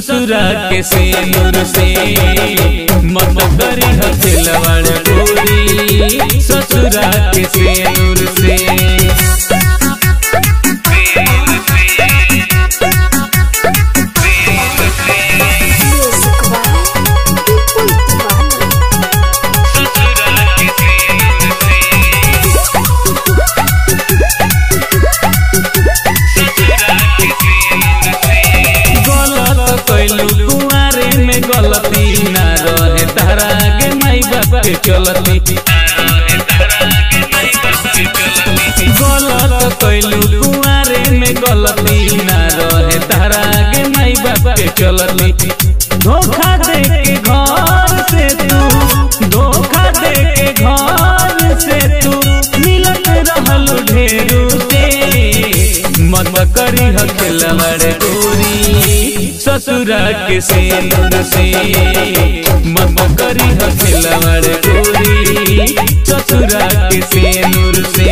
ससुरा के सेनुर से मत करी हथिलवड़ गोरी ससुरा के सेनुर से Music by People Divani. गलत कैलू कुआरे में गलती ना रहे तारा के माई बाप के चलती गलत कैलू कुआरे में गलती ना रहे तारा के माई बाप के चलती धोखा दे के घर से तू धोखा दे के घर से तू मिलत रहल ढेरू से मत करी हकलवर गोरी ससुरा के सेनुर से मत करी हकलवर गोरी ससुरा के सेनुर से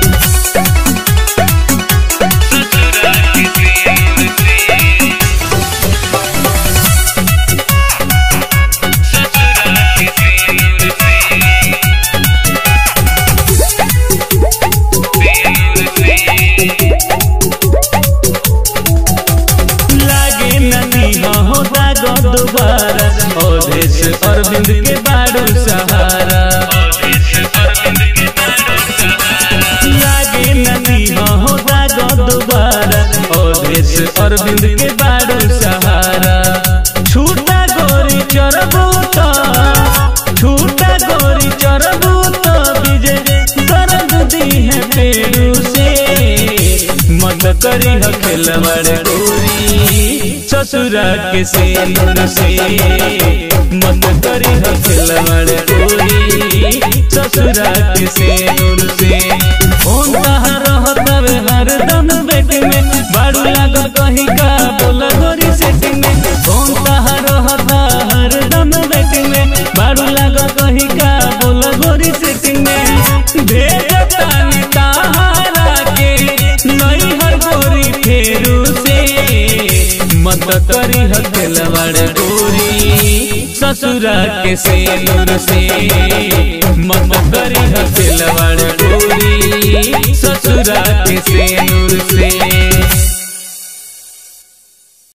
लागे नदी हो दागो दोबारा ओधेश अरविंद के बाड़ू सहारा लागे नदी हो दागो दोबारा ओधेश अरविंद के बाड़ू सहारा छूटा गोरी चरबू तो छूटा गोरी चरबू तो विजय दर्द दी है पेरू से मत करी हखलवर गोरी ससुरा के सेनुर से मत करी हखलवर गोरी ससुरा के सेनुर से फोन कहाँ रहतवे हरदम बेट में बाड़ू लागल कहीं का बोला गोरी सेटिंग में फोन कहाँ रहता हरदम बेट में बाड़ू लागल कहीं का बोला गोरी सेटिंग में भेजतानी ताहारा के नई हर गोरी फेरू से मत करी हकलवड़ गोरी ससुरा के सेनुर से मत करी हकलवड़ गोरी ससुरा के सेनुर से